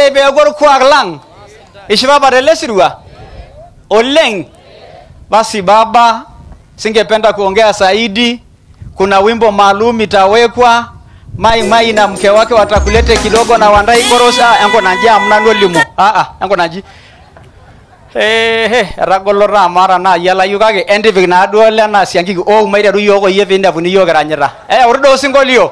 ore peeku orkuak lang ishipapa tele sirua oleng basi baba singependa kuongea zaidi kuna wimbo maalum itawekwa mai mai na mke wake watakulete kidogo na wandai korosa enko naji amna nolimu ah ah enko naji ehe etagolo taa maata naaji alayu kake entipik naaduo lena siankiki oo maiteru yiok oyie piindapuni yiok kiranyita eh uri doo osinkolio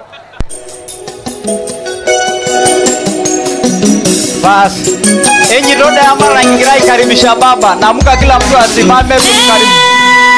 basi enyito dayamara kigira aikaribisha baba namuka kila mtu asimame tumkaribisha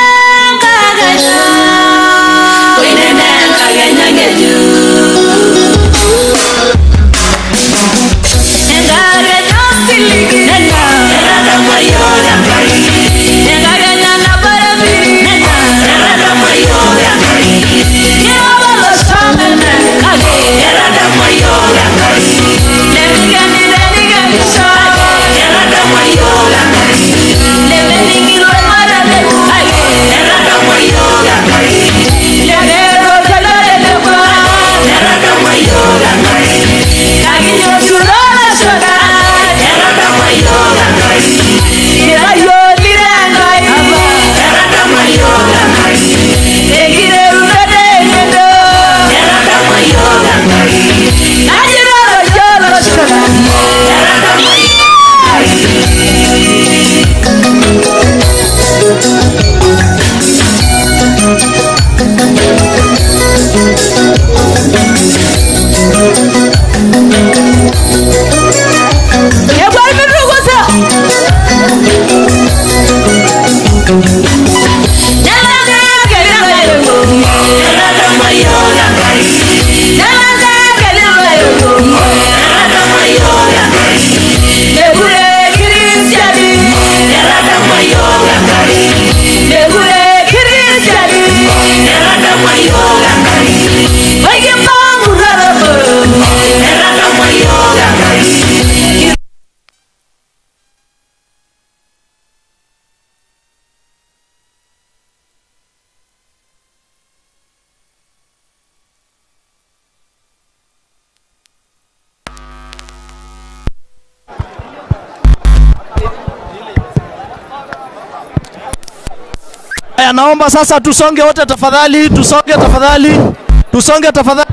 Haya, naomba sasa tusonge wote tafadhali, tusonge tafadhali, tusonge tafadhali.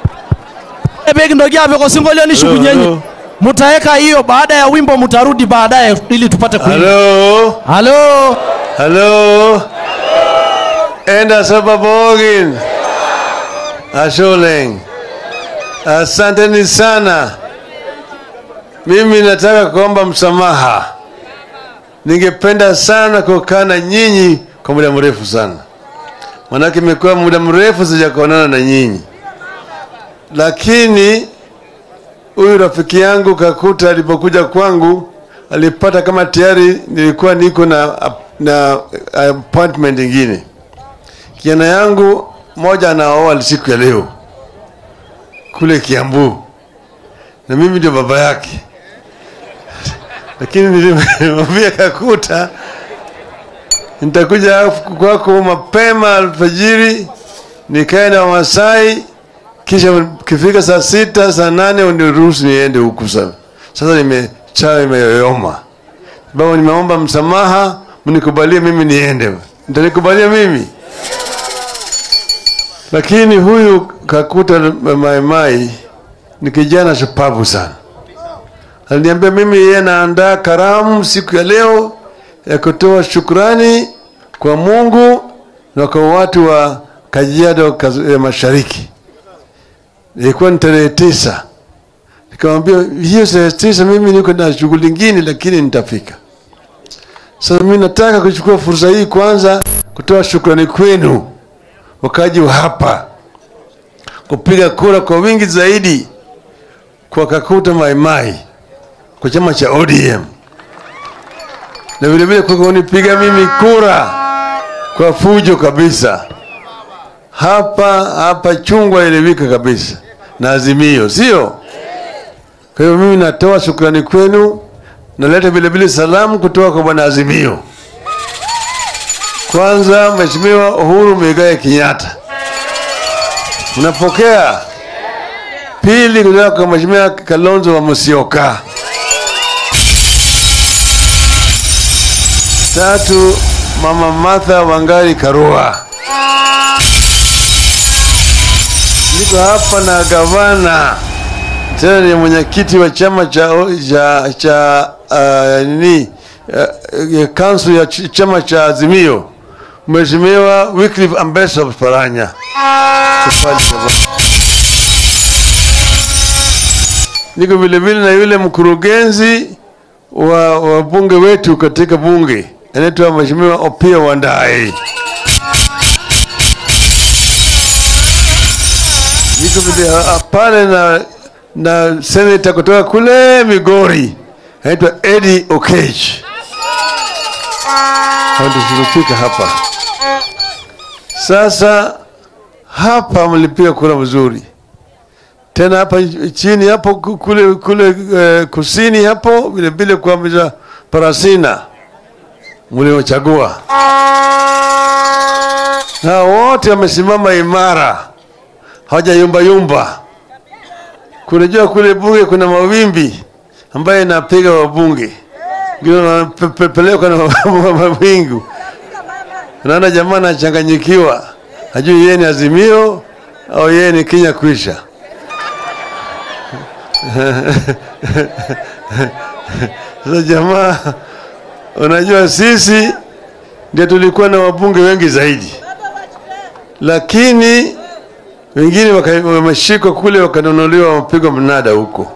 Begi ndogia viko singolio ni shuku nyenye. Mutaweka hiyo baada ya wimbo, mutarudi baadaye ili tupate kuimba. Halo, Halo. halo. Enda Sababogin. Asholeng. Asanteni sana. Mimi nataka kuomba msamaha. Ningependa sana kukaa na nyinyi kwa muda mrefu sana, manake imekuwa muda mrefu sijakuonana na nyinyi, lakini huyu rafiki yangu Kakuta alipokuja kwangu alipata kama tayari nilikuwa niko na, na appointment ingine. Kijana yangu moja anaoa siku ya leo kule Kiambu, na mimi ndio baba yake, lakini nilimwambia Kakuta nitakuja kwako mapema alfajiri nikae na Wamasai, kisha kifika saa sita saa nane uniruhusu niende huku. Sasa sasa nimechawa imeyoyoma, sababu nimeomba msamaha, mnikubalie mimi niende. Mtanikubalia mimi? Lakini huyu Kakuta Maimai ni kijana shupavu sana. Aliniambia mimi yeye anaandaa karamu siku ya leo ya kutoa shukrani kwa Mungu na kwa watu wa Kajiado ya Mashariki. Ilikuwa ni tarehe tisa. Nikamwambia hiyo tarehe tisa mimi niko na shughuli nyingine, lakini nitafika. Sasa mimi nataka kuchukua fursa hii kwanza kutoa shukrani kwenu wakaji wa hapa, kupiga kura kwa wingi zaidi kwa Kakuta Maimai kwa chama cha ODM na vile vile kwa kunipiga mimi kura kwa fujo kabisa hapa hapa chungwa ilivika kabisa na Azimio, sio? Kwa hiyo mimi natoa shukrani kwenu, naleta vile vile salamu kutoka kwa bwana Azimio. Kwanza Mheshimiwa Uhuru Muigai Kenyatta, mnapokea. Pili kutoka kwa Mheshimiwa Kalonzo wa Musyoka, Tatu, Mama Martha Wangari Karua. Niko hapa na gavana tena ni mwenyekiti wa chama cha cha, cha uh, nini uh, council ya ch chama cha Azimio, Mheshimiwa Wycliffe Ambassador Paranya. Tafadhali gavana. Niko vile vile na yule mkurugenzi wa wabunge wetu katika bunge anaitwa Mheshimiwa Opiyo Wandayi. Niko vile ah, pale na na senator kutoka kule Migori anaitwa Eddie Okech. Hao ndio tulifika hapa. Sasa hapa mlipiga kura vizuri tena hapa chini hapo ku- kule kule eh, kusini hapo vile vile kwa mja Parasina mliochagua, na wote wamesimama imara, hawajayumba yumba. Kunajua kule bunge kuna mawimbi ambayo inapiga wabunge, ngine wanapelekwa na mawingu. Unaona jamaa anachanganyikiwa, hajui yeye ni Azimio au yeye ni Kenya kwisha. Sasa jamaa, unajua sisi ndio tulikuwa na wabunge wengi zaidi, lakini wengine waka- wameshikwa kule wakanunuliwa, wamepigwa mnada huko.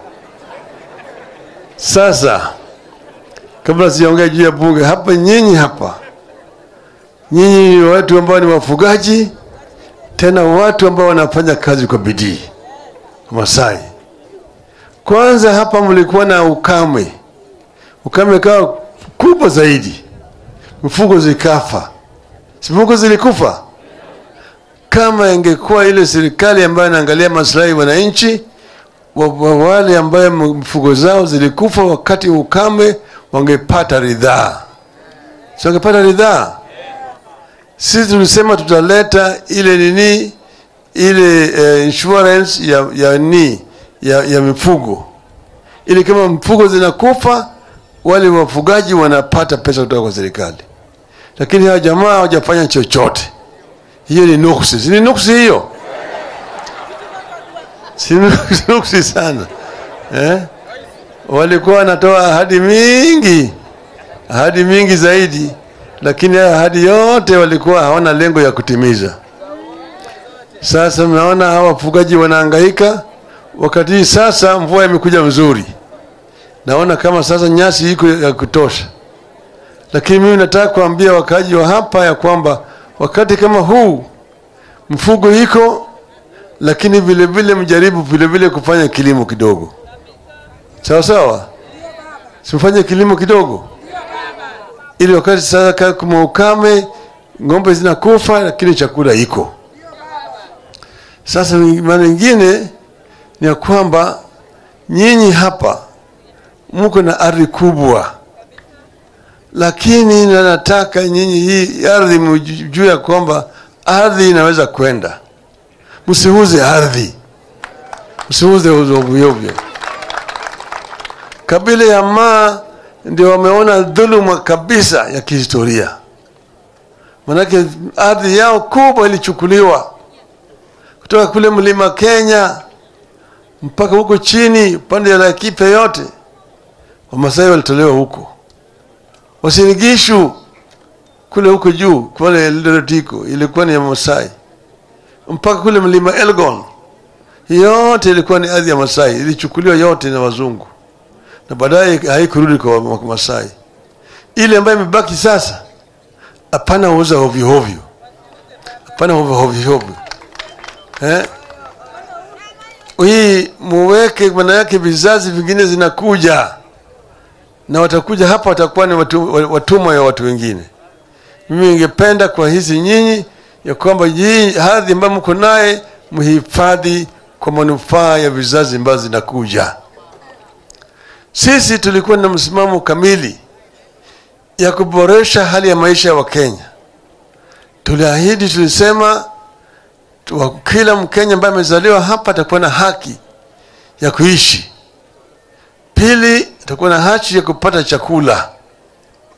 Sasa kabla sijaongea juu ya bunge hapa, nyinyi hapa, nyinyi ni watu ambao ni wafugaji, tena watu ambao wanafanya kazi kwa bidii, Masai. Kwanza hapa mlikuwa na ukame, ukame kawa kubwa zaidi, mifugo zikafa, si mifugo zilikufa. Kama ingekuwa ile serikali ambayo inaangalia maslahi ya wananchi wa- wa- wale ambayo mifugo zao zilikufa wakati wa ukame, wangepata ridhaa, si wangepata ridhaa? Sisi tulisema tutaleta ile nini ile eh, insurance ya ya ni ya, ya mifugo ili kama mifugo zinakufa wale wafugaji wanapata pesa kutoka kwa serikali, lakini hawa jamaa hawajafanya chochote. Hiyo ni nuksi, si ni nuksi hiyo? Si nuksi, nuksi sana eh? Walikuwa wanatoa ahadi mingi, ahadi mingi zaidi, lakini haya ahadi yote walikuwa hawana lengo ya kutimiza. Sasa mnaona hawa wafugaji wanahangaika, wakati hii sasa mvua imekuja mzuri, naona kama sasa nyasi iko ya kutosha, lakini mimi nataka kuambia wakaji wa hapa ya kwamba wakati kama huu mfugo iko, lakini vile vile mjaribu vile vile kufanya kilimo kidogo, sawa sawa, simfanye kilimo kidogo, ili wakati sasa ka- kama ukame, ng'ombe zinakufa, lakini chakula iko. Sasa maana nyingine ni ya kwamba nyinyi hapa mko na ardhi kubwa, lakini na nataka nyinyi hii ardhi mjue ya kwamba ardhi inaweza kwenda. Msiuze ardhi, msiuze ovyo ovyo. Kabila ya Maa ndio wameona dhuluma kabisa ya kihistoria, manake ardhi yao kubwa ilichukuliwa kutoka kule mlima Kenya mpaka huko chini upande ya Laikipia yote, Wamasai walitolewa huko. Wasinigishu kule huko juu kule Eldoret iko ilikuwa ni ya Masai, mpaka kule mlima Elgon yote ilikuwa ni ardhi ya Masai, ilichukuliwa yote na wazungu na baadaye haikurudi kwa Masai. Ile ambayo imebaki sasa, hapana uza hovyo hovyo, hapana hovyo hovyo eh? Hii muweke, maana yake vizazi vingine zinakuja na watakuja hapa, watakuwa ni watu, watumwa ya watu wengine. Mimi ningependa kwa hizi nyinyi ya kwamba hii hadhi ambayo mko naye mhifadhi kwa manufaa ya vizazi ambazo zinakuja. Sisi tulikuwa na msimamo kamili ya kuboresha hali ya maisha ya Wakenya. Tuliahidi, tulisema wa- kila Mkenya ambaye amezaliwa hapa atakuwa na haki ya kuishi. Pili, atakuwa na haki ya kupata chakula.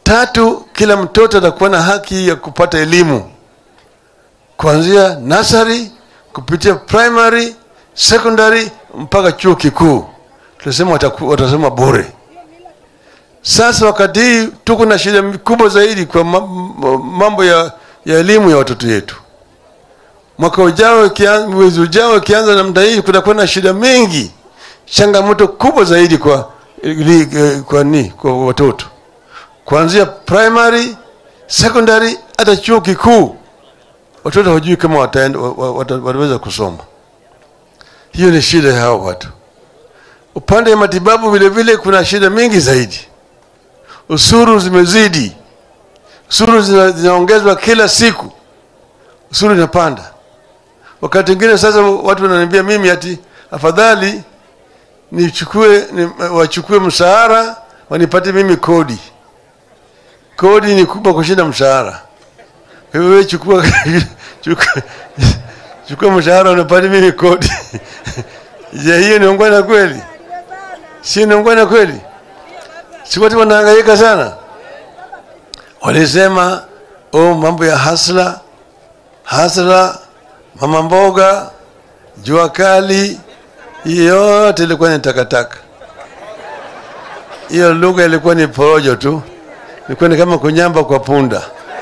Tatu, kila mtoto atakuwa na haki ya kupata elimu kuanzia nasari kupitia primary, secondary mpaka chuo kikuu. Tunasema wataku- watasema bure. Sasa wakati hii tuko na shida kubwa zaidi kwa ma- ma- mambo ya, ya elimu ya watoto wetu. Mwaka ujao ikian- mwezi ujao ikianza namna hii, kutakuwa na shida mengi, changamoto kubwa zaidi kwa ili- eh, kwa ni kwa watoto kuanzia primary, secondary hata chuo kikuu. Watoto hawajui kama wataenda, wa- wa- wata- wataweza kusoma. Hiyo ni shida ya hao watu. Upande wa matibabu vile vile kuna shida mingi zaidi. Usuru zimezidi, usuru zina- zinaongezwa kila siku, usuru inapanda. Wakati mwingine sasa watu wananiambia mimi ati afadhali nichukue ni, wachukue mshahara wanipatie mimi kodi. Kodi ni kubwa kushinda mshahara. Kwa hiyo wewe chukua chukua, chukua mshahara unipatie mimi kodi. Je, hiyo ni ungwana kweli? Si ni ungwana kweli? Si watu wanahangaika sana. Walisema oh, mambo ya hasla hasla, mama mboga, jua kali, hiyo yote ilikuwa ni takataka. Hiyo lugha ilikuwa ni porojo tu, ilikuwa ni kama kunyamba kwa punda.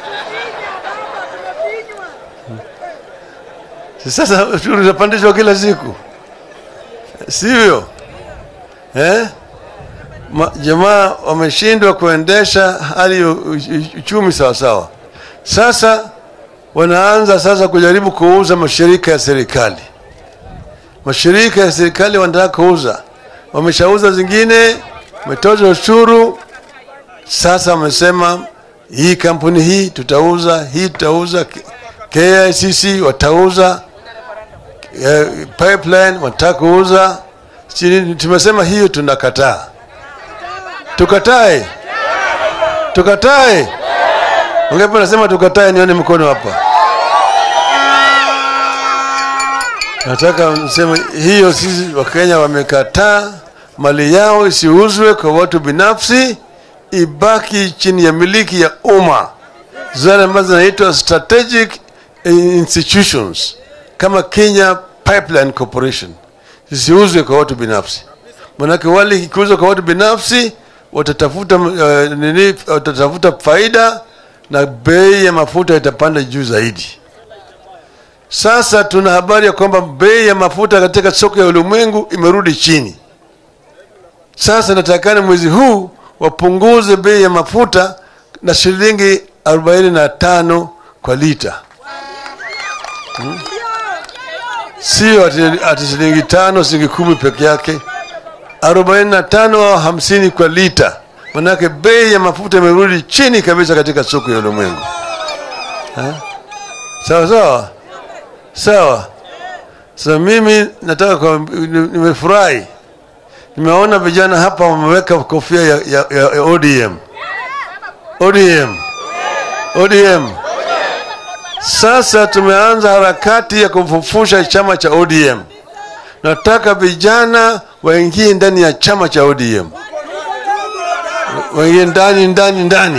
Si Sasa ushuru unapandishwa kila siku, sivyo eh? Ma- Jamaa wameshindwa kuendesha hali ya u- u- uchumi sawasawa. Sasa wanaanza sasa kujaribu kuuza mashirika ya serikali. Mashirika ya serikali wanataka kuuza, wameshauza zingine, wametoza ushuru. Sasa wamesema hii kampuni hii tutauza, hii tutauza, K- KICC watauza, eh, pipeline wanataka kuuza. Sisi Tumesema hiyo tunakataa. Tukatae, tukatae. Ungepo nasema tukatae, nione mkono hapa. Nataka mseme hiyo, sisi Wakenya wamekataa mali yao isiuzwe kwa watu binafsi, ibaki chini ya miliki ya umma, zile ambazo zinaitwa strategic institutions kama Kenya Pipeline Corporation zisiuzwe kwa watu binafsi. Manake wale ikiuzwa kwa watu binafsi watatafuta uh, nini, watatafuta faida na bei ya mafuta itapanda juu zaidi. Sasa tuna habari ya kwamba bei ya mafuta katika soko ya ulimwengu imerudi chini. Sasa natakana mwezi huu wapunguze bei ya mafuta na shilingi 45 kwa lita, hmm? Sio ati, ati shilingi tano shilingi kumi peke yake, 45 au 50 kwa lita. Manake bei ya mafuta imerudi chini kabisa katika soko ya ulimwengu. Ha? Sawa sawa sawa. Sasa mimi nataka kwa, nimefurahi nimeona vijana hapa wameweka kofia ya, ya, ya, ya ODM ODM ODM. Sasa tumeanza harakati ya kufufusha chama cha ODM. Nataka vijana waingie ndani ya chama cha ODM, waingie ndani ndani ndani.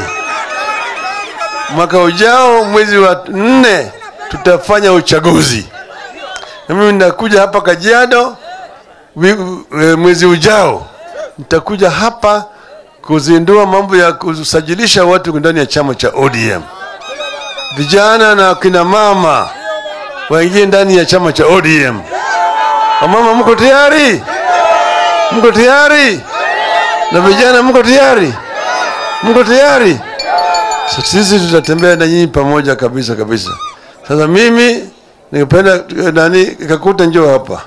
Mwaka ujao mwezi wa nne tutafanya uchaguzi, na mimi nitakuja hapa Kajiado wi- e, mwezi ujao nitakuja hapa kuzindua mambo ya kusajilisha watu ndani ya chama cha ODM. Vijana na kina mama waingie ndani ya chama cha ODM. Wamama, mko tayari? Mko tayari? Na vijana, mko tayari? Mko tayari? So, sisi tutatembea na nyinyi pamoja kabisa kabisa. Sasa mimi ningependa eh, nani Kakuta, njoo hapa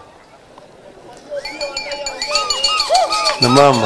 na mama.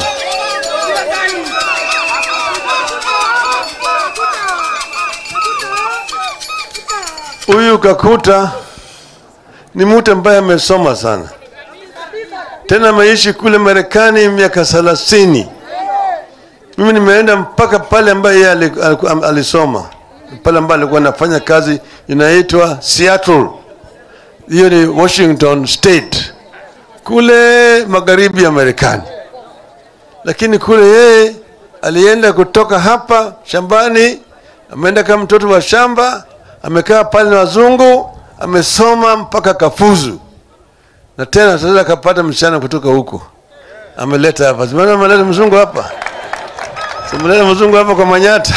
Huyu Kakuta ni mtu ambaye amesoma sana, tena ameishi kule Marekani miaka thelathini. Mimi nimeenda mpaka pale ambaye yeye ali- aliku- alisoma, pale ambaye alikuwa anafanya kazi inaitwa Seattle, hiyo ni Washington State, kule magharibi ya Marekani. Lakini kule yeye alienda kutoka hapa shambani, ameenda kama mtoto wa shamba, amekaa pale na wazungu, amesoma mpaka kafuzu, na tena sasa akapata msichana kutoka huko, ameleta hapa. Simana ameleta mzungu hapa, simeleta mzungu hapa kwa Manyata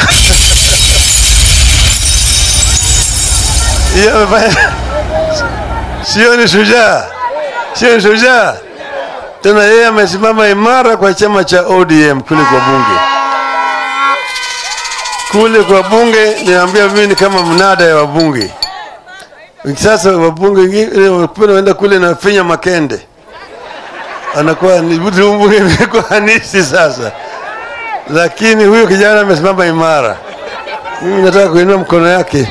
hiyo amefanya, sio ni shujaa, sio ni shujaa tena yeye amesimama imara kwa chama cha ODM kule kwa bunge, kule kwa bunge. Niambia mimi ni kama mnada ya wabunge. Sasa wabunge wengine wanaenda kule na finya makende, anakuwa ni bunge imekuwa hanisi sasa, lakini huyu kijana amesimama imara. Mimi nataka kuinua mkono yake.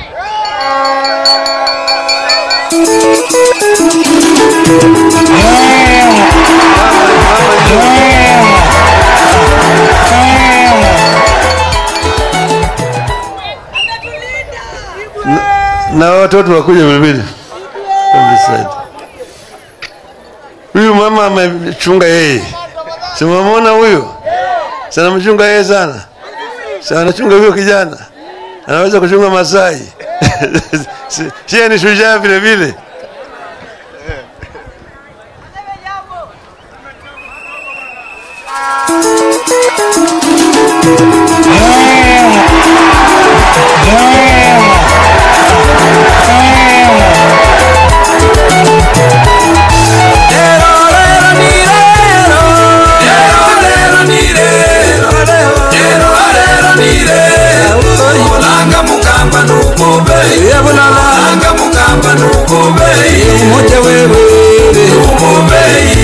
na watoto wakuja vilevile. On this side. Huyu mama amechunga yeye, simamona huyu sana, mchunga yeye sana sana, anachunga huyo kijana, anaweza kuchunga Masai sie ni shujaa vile vile. Olanga mukamba nukubeyi Olanga mukamba nukubeyi Umoja wewe Nukubeyi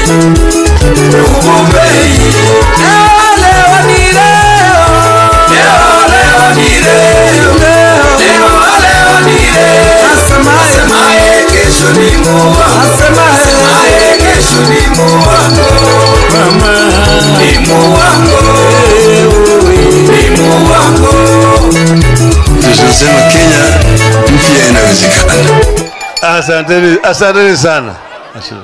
Nukubeyi Leo ni leo Leo leo ni leo Leo leo ni leo Asemaye kesho ni Mungu Asemaye kesho ni Mungu Ni Mungu Ni Mungu Tunasema Kenya mpya inawezekana. Asanteni, asanteni sana. Asante.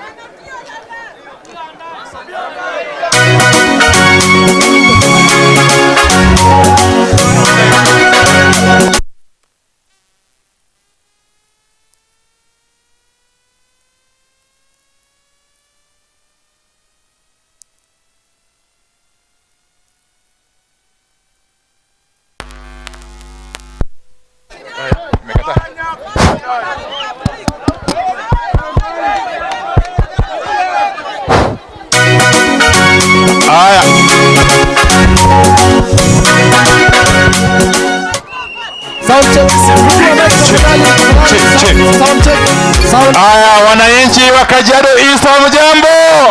Sound check. Sound check. Sound Haya, wananchi wa Kajiado East, hamjambo?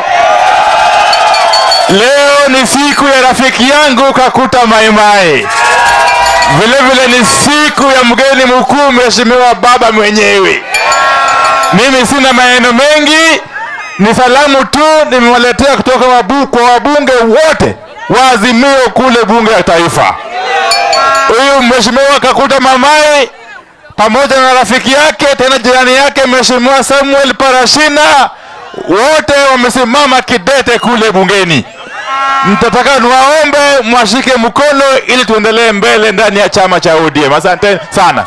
Leo ni siku ya rafiki yangu Kakuta Maimai, vile vile ni siku ya mgeni mkuu, mheshimiwa baba mwenyewe. Mimi sina maneno mengi, ni salamu tu nimewaletea kutoka wabu, kwa wabunge wote wa Azimio kule bunge la taifa. Huyu mheshimiwa Kakuta Mamai pamoja na rafiki yake tena jirani yake mheshimiwa Samuel Parashina, wote wamesimama kidete kule bungeni. Mtataka niwaombe mwashike mkono ili tuendelee mbele ndani ya chama cha ODM. Asante sana.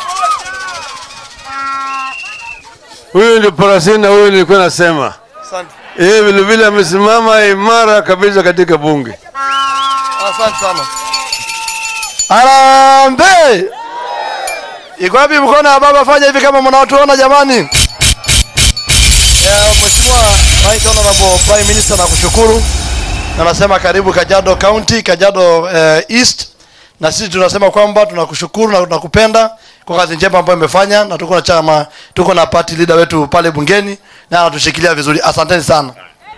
Huyu ndio Parasina, huyu nilikuwa nasema. Yeye vile vile amesimama imara kabisa katika bunge. Asante sana. Harambee! Iko wapi mkono ya baba? Fanya hivi kama mnaotuona jamani. Yeah, Mheshimiwa Right Honorable Prime Minister nakushukuru na nasema karibu Kajiado County, Kajiado eh, East, na sisi tunasema kwamba tunakushukuru na tunakupenda kwa kazi njema ambayo imefanya, na tuko na chama, tuko na party leader wetu pale bungeni na anatushikilia vizuri. Asanteni sana.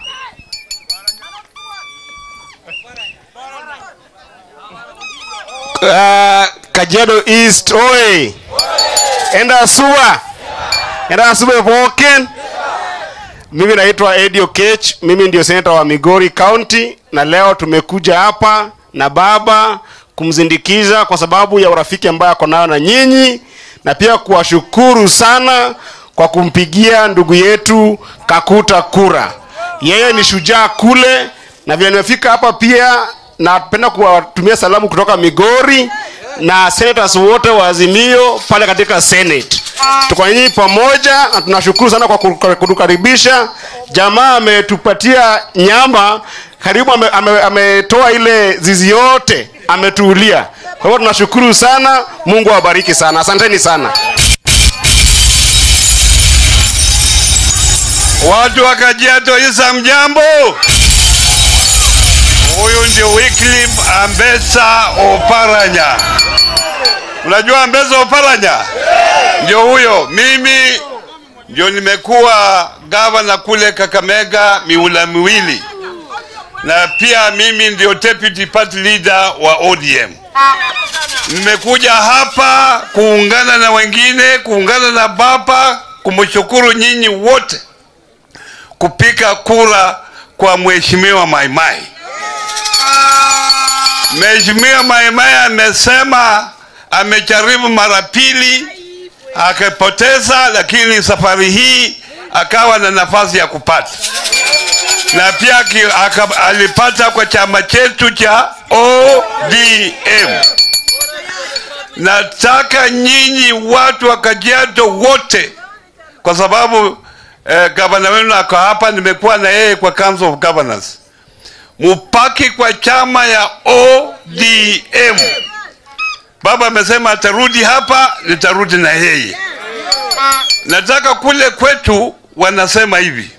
uh, Kajiado East oi enda suwa enda suwa pookin mimi naitwa Eddie Okech mimi ndio seneta wa Migori County na leo tumekuja hapa na baba kumzindikiza kwa sababu ya urafiki ambayo ako nayo na nyinyi na pia kuwashukuru sana kwa kumpigia ndugu yetu Kakuta kura. Yeye ni shujaa kule, na vile nimefika hapa pia napenda kuwatumia salamu kutoka Migori na senators wote wa Azimio pale katika Senate. Tuko nyinyi pamoja na tunashukuru sana kwa ku- kutukaribisha. Jamaa ametupatia nyama karibu, ametoa ame, ametoa ile zizi yote ametuulia. Kwa hivyo tunashukuru sana, Mungu awabariki sana, asanteni sana. Watu wa Kajiado Isa, mjambo. Huyu ndio Wycliffe Ambesa Oparanya. Unajua Ambesa Oparanya? Ndio huyo. Mimi ndio nimekuwa gavana kule Kakamega miula miwili, na pia mimi ndio deputy party leader wa ODM. Nimekuja hapa kuungana na wengine, kuungana na baba, kumshukuru nyinyi wote kupiga kura kwa mheshimiwa Maimai. Mheshimiwa Maimai amesema amejaribu mara pili akapoteza, lakini safari hii akawa na nafasi ya kupata na pia ki- aka- alipata kwa chama chetu cha ODM. Nataka nyinyi watu wa Kajiado wote, kwa sababu eh, gavana wenu ako hapa, nimekuwa na yeye kwa Council of Governors, mupaki kwa chama ya ODM. Baba amesema atarudi hapa, nitarudi na yeye. Nataka kule kwetu wanasema hivi,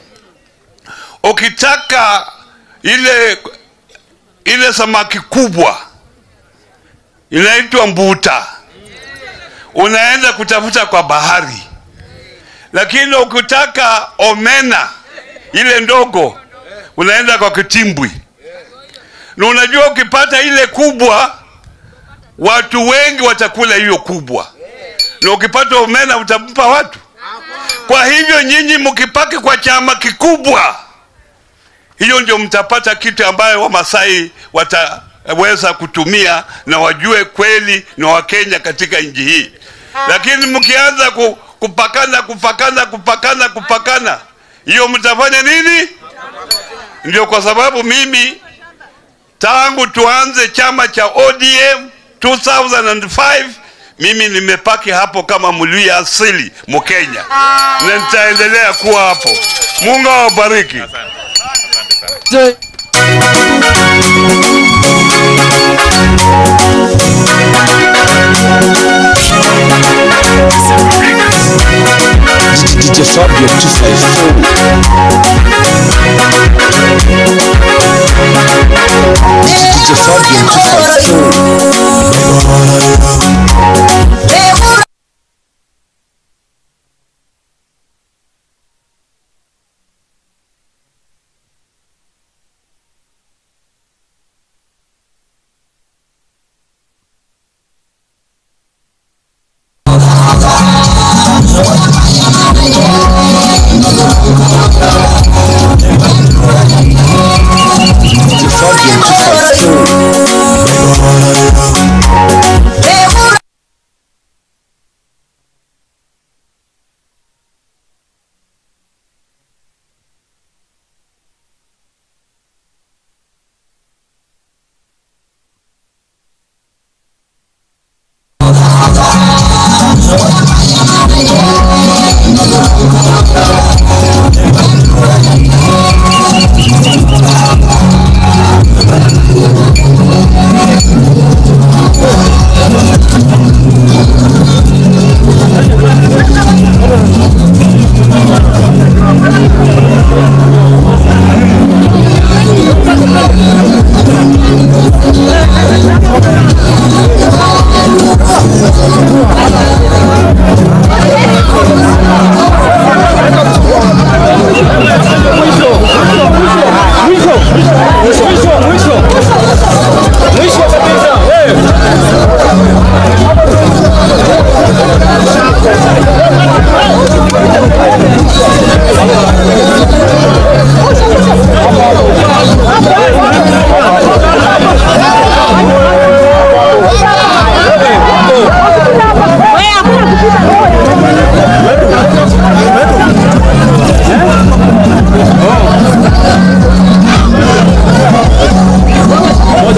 ukitaka ile ile samaki kubwa inaitwa mbuta, unaenda kutafuta kwa bahari, lakini ukitaka omena ile ndogo unaenda kwa kitimbwi. Na unajua ukipata ile kubwa, watu wengi watakula hiyo kubwa, na ukipata omena utampa watu. Kwa hivyo nyinyi mkipaki kwa chama kikubwa, hiyo ndio mtapata kitu ambayo Wamasai wataweza kutumia na wajue kweli ni Wakenya katika nchi hii. Lakini mkianza ku, kupakana kupakana kupakana kupakana, hiyo mtafanya nini? Ndio kwa sababu mimi tangu tuanze chama cha ODM 2005 mimi nimepaki hapo kama mluya asili Mkenya na nitaendelea kuwa hapo. Mungu awabariki. DJ Fabio 254 DJ Fabio 254 DJ Fabio 254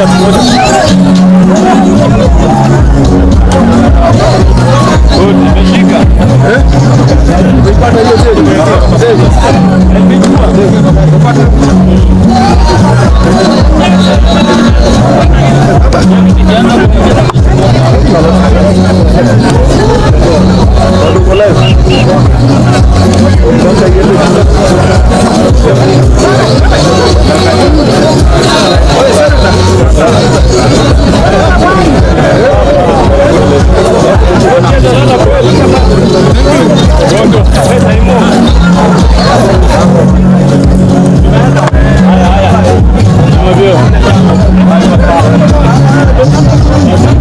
Haya, haya. Haya.